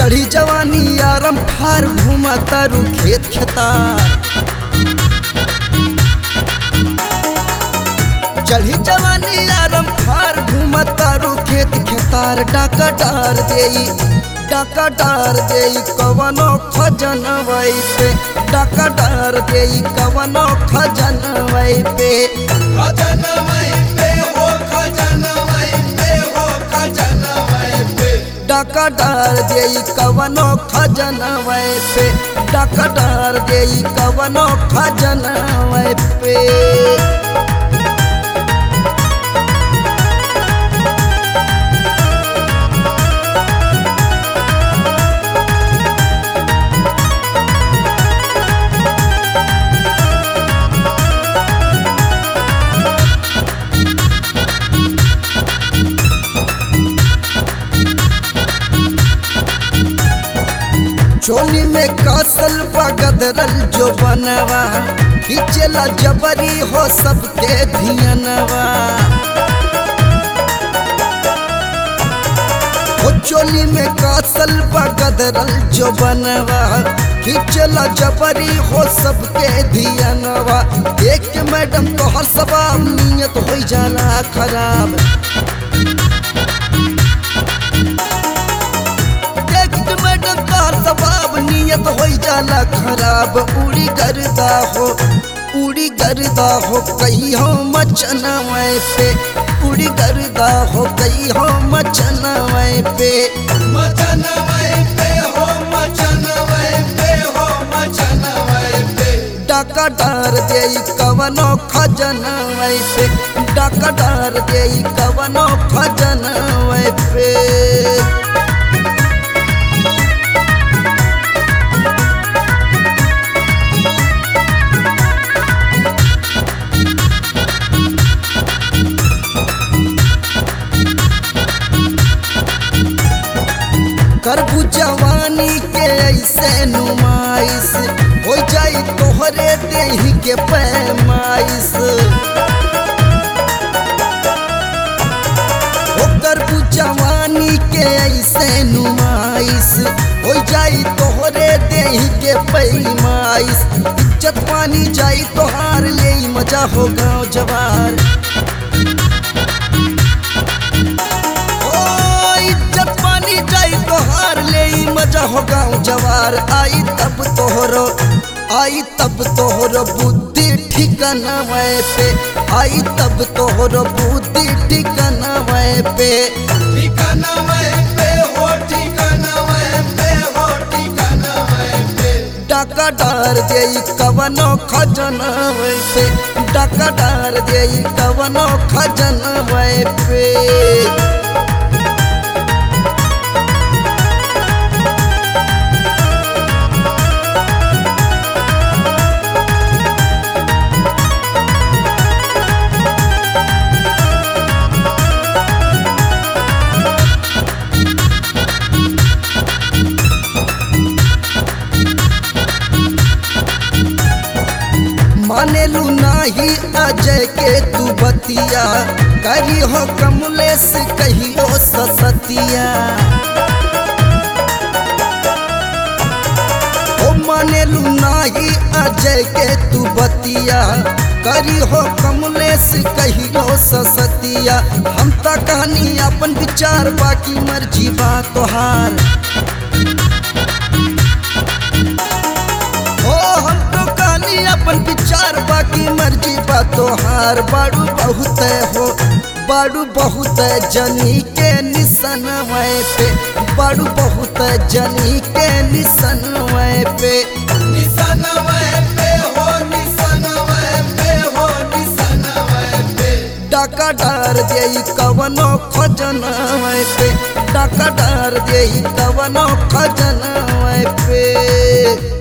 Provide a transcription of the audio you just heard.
चढ़ी जवानी आरम ठार घूमा तारू खेत खेतार चढ़ी जवानी आरम ठार घूमा तारू खेत खेतार डाका डार देई डाका डार देई कवनो खजन वही पे डाका डार देई कवनो खजन वही पे खजन वही पे हो खजन वही पे हो खजन वही पे डाका डार देई कवनो खजन वही पे डाका डार देई कवनो खजन वही पे चोली में कसल बगदरल जो बनवा खिचला जबरी हो सबके धियनवा हो चोली में कसल बगदरल जो बनवा खिचला जबरी हो सबके धियनवा देख के मैडम तोहर सवाल नियत हो जाला खराब देख के मैडम तोहर सवाब नियत हो जाला खराब उड़ी करदा हो उड़ी करदा हो कही हो मचना पे उड़ी करदा हो कही हो मचना पे मचन वही पे हो मचन वही पे हो मचन वही पे डाका डार देई कवनो खजन पे डाका डार देई कवनो खजन पे करबू जवानी के ऐसे नुमाइश हो जाई तोहरे देह के पैमाइश हो करबू जवानी के ऐसे नुमाइश हो जाई तोहरे देह के पैमाइश इज्जत पानी जाई तोहार ले मजा हो गाँव जवार ओ इज्जत पानी जाई तोहार ले ई मजा हो गाँव जवार आई तब तोहरो आई तब तोहरो बुद्धि ठिकाना वह पे आई तब तोहरो बुद्धि ठिकाना वह पे ठिकाना वही पे हो ठिकाना वही पे हो ठिकाना वही पे डाका डार देई कवनो खजना वह पे डाका डार देई कवनो खजना वह पे मानेलू नाही अजय के तू बतिया कही हो कमलेश कहियो ससतिया ओ मानेलू नाही अजय के तू बतिया करी हो कमलेश कहियो ससतिया हम त कहानी अपन विचार बाकी मर्जी बा तोहार ओ हम तो कहानी अपन विचार बाकी मर्जी बा तोहार बाड़ू बहुत हो बाड़ू बहुत जनी के निशन पे बाड़ू बहुत जनी के निशन पे निशान वही पे हो निशान वही पे हो निशान वही पे डाका डार देई कवनो खजना पे डाका डार देई कवनो खजना पे